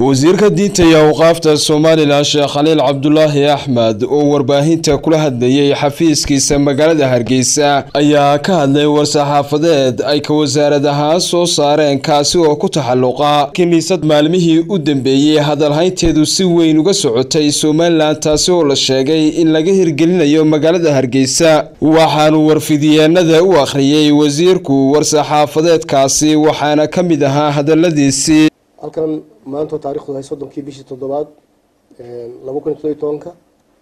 wasiirka diinta iyo awqaafta somalilan sheekh khaliil cabdulaahi axmed oo warbaahinta kula hadlayay xafiiskiisa magaalada hargeysa ayaa ka hadlay war-saxaafadeed ay ka wasaarad ahaan soo saareen kaasi oo ku taxalluqa kiniisad maalmihii u dambeeyey hadalhaynteedu si weyn uga socotay somalilan taasi oo la sheegay in laga hirgelinayo magaalada hargeysa waxaanu warfidiyeenada u akhriyey wasiirku war-saxaafadeedkaasi waxaana ka mid ahaa hadaladiisii halkan maanta taarikhdu hay soddonkii bishii toddobaad laba kun iyo toddobiy tobanka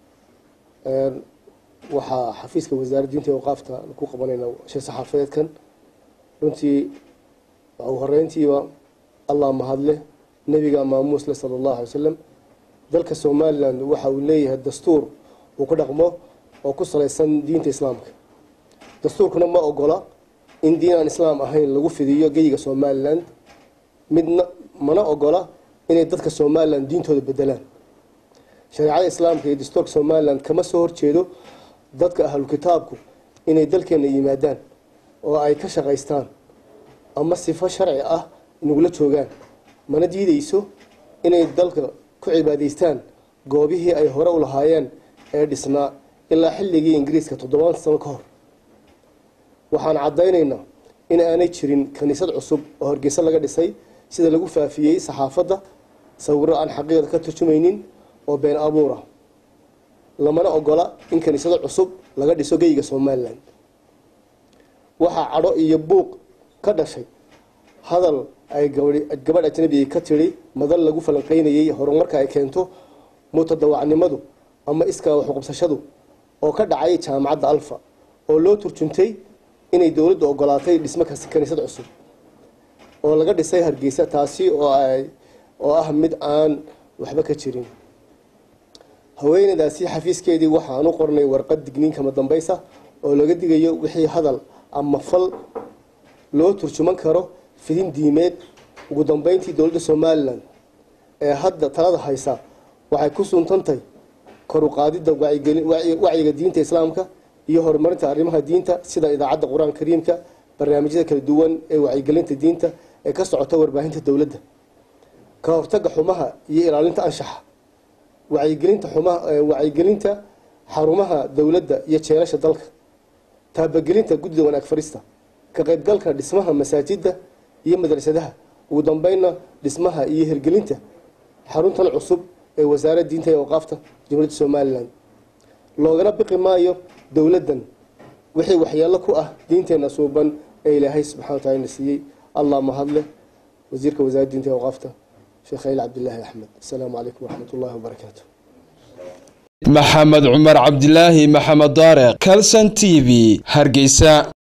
waxaa xafiiska wasaaradda diinta awqaafta ku qabanayna shir saxaafadeedkan runtii u horeyntiiba allah mahadleh nebiga maamuusle sala allahu alay wasalam dalka somalilan waxa uu leeyahay dastuur uu ku dhaqmo oo ku salaysan diinta islaamka dastuurkuna ma ogola in diin aan islaam ahayn lagu fidiyo geyiga somalilan midna mana ogola inay dadka somalilan diintooda bedelaan shareecada islaamka iyo dastuurka somalilan kama soo horjeedo dadka ahlu kitaabku inay dalkeena yimaadaan oo ay ka shaqaystaan ama sifo sharci ah nagula joogaan mana diideyso inay dalka ku cibaadaystaan goobihii ay hore u lahaayeen ee dhisnaa ilaa xilligii ingiriiska toddobaan sano ka hor waxaan caddaynaynaa in aanay jirin kaniisad cusub oo hargeysa laga dhisay sida lagu faafiyey saxaafadda sawiro aan xaqiiqda ka turjumaynin oo been abuur ah lamana ogola in kaniisado cusub laga dhiso geyiga somalilan waxaa cadho iyo buuq ka dhashay hadal ay gabadh ajnabi ka tidhi madal lagu falanqeynayay horumarka ay keento mutadawacnimadu ama iskaa waxuqabsashadu oo ka dhacay jaamacadda alfa oo loo turjuntay inay dowladdu ogolaatay dhismo kaniisad cusub oo laga dhisay hargeysa taasi oo ah mid aan waxba ka jirin haweenadaasi xafiiskeedii waxaan u qornay warqad digniin kama dambaysa oo laga digayo wixii hadal ama fal loo turjuman karo fidin diimeed ugu dambeyntii dowladda somalilan ee hadda talada haysa waxay ku suntantay kor u qaadidda wacyiga diinta islaamka iyo horumarinta arrimaha diinta sida idaacadda qur-aanka kariimka barnaamijyada kala duwan ee wacyigelinta diinta ee ka socota warbaahinta dowladda ka hortaga xumaha iyo ilaalinta anshaxa wacyigelinta xumaha wacyigelinta xarumaha dowladda iyo jeelasha dalka taabagelinta guddida wanaag farista ka qaybgalka dhismaha masaajida iyo madrasadaha ugu dambeynna dhismaha iyo hirgelinta xaruntan cusub ee wasaaradda diinta ee awqaafta jamhuuriyadda somalilan loogana biqi maayo dowladdan wixii waxyeelo ku ah diinteena suuban ee ilaahay subxana wa taala na siiyey allah mahadleh wasiirka wasaaradda diinta ee awqaafta sheekh khaliil cabdilaahi axmed asalaamu calaykum waraxmat ullahi wabarakaatu maxamed cumar cabdilaahi maxamed daareq calson t v hargeysa